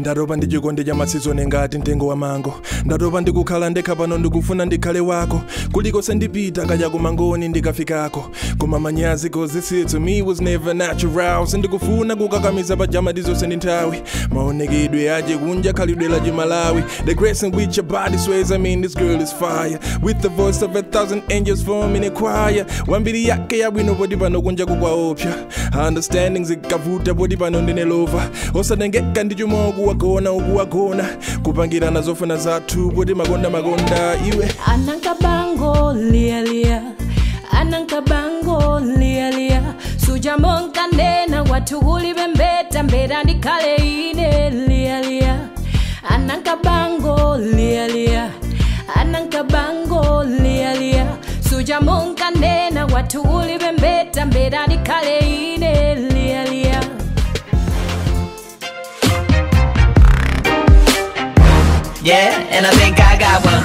ndatopa ndi chikondi cha masizoni ngati mtengo wa mango ndatopa ndikukhala ndekha pano ndikufuna ndikhale wako kulikonse ndipita kaya kumangoni ndikafikako koma manyazi cause this here to me was never natural sindikufuna kukakamiza pajama ndizonse ndi nthawi maonekedwe aje kunja khalidwe la chimalawi the grace in which your body sways i mean this girl is fire with the voice of a thousand angels forming a choir wambiri yake yabwino poti pano kunja kukwaopsa understanding zikavuta poti pano ndine lova osatengeka ndi chuma ukuwagona ukuwagona kupangirana zofuna zathu poti makonda makonda iwe anankabango lialia anankabango lialia sujamonka ndena watu ulivembeta mbera ndikhale ine lialia anankabango lialia anankabango lialia sujamonka ndena watu ulivembeta mbera ndikhale ine lialia Yeah, and I think I got one.